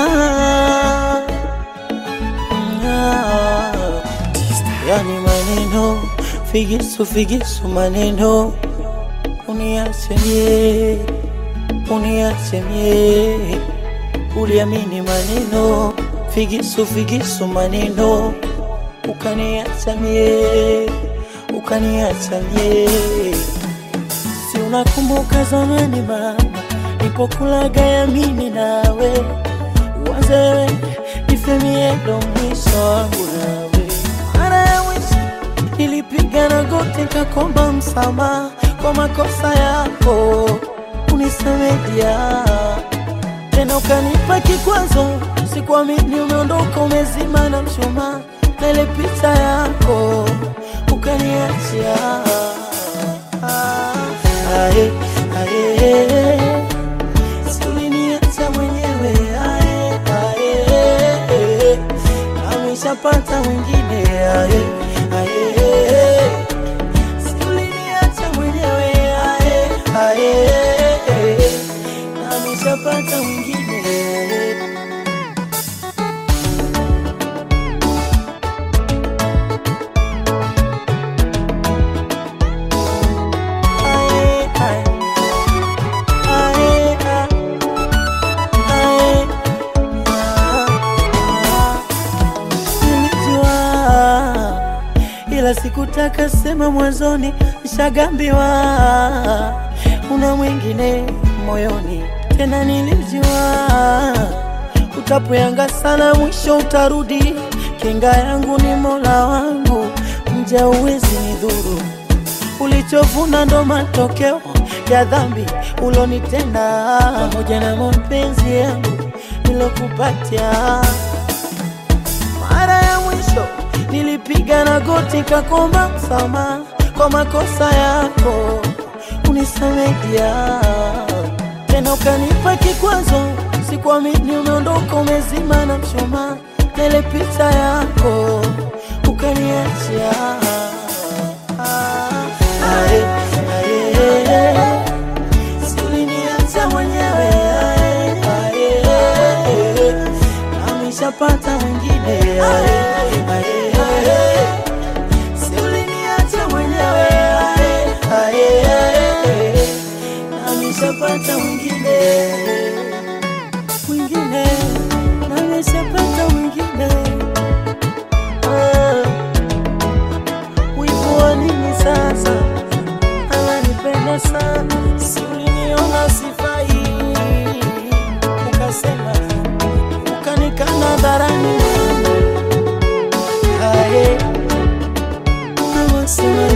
Ah, ah. Yani maneno figisu figisu maneno uniache mie uniache mie uliamini maneno figisu figisu maneno ukaniacha mie ukaniacha mie si unakumbuka zamani mama nipokulaga ya mimi nawe uanze nifemie ndo mwisho wangu nawe mara ya mwisho nilipiga na goti kakomba msamaha kwa makosa yako unisamedia tena ukanipa kikwazo sikuamini umeondoka umezima na mshumaa na ile picha yako ukaniachia ae, ae, si uliniacha mwenyewe ae, ae, ameshapata mwingine ae, ae, si uliniacha mwenyewe ae, ae, ameshapata mwingine Ae, ae. Ae, ae. Ae. Ah. Nilijua ila sikutaka sema mwanzoni, nishagambiwa una mwingine moyoni. Tena nilijua utapoyanga sana, mwisho utarudi. Kinga yangu ni Mola wangu, mja uwezi nidhuru ulichovuna ndo matokeo ya dhambi ulonitenda, pamoja na mapenzi yangu nilokupatia. Mara ya mwisho nilipiga na goti kakomba msamaha kwa makosa yako, unisamedia tena ukanipa kikwazo, sikuamini umeondoka umezima na mshumaa na ile picha yako ukaniachia Ae, ae, si uliniacha mwenyewe ae, ae, ameshapata mwingine ae, ae, si uliniacha mwenyewe ae, ae, ameshapata mwingine mwingine ameshapata mwingine ah. Wivu wa nini sasa? Ananipenda sana, si uliniona sifai, ukasema ukanikana hadharani. Aye, nawasema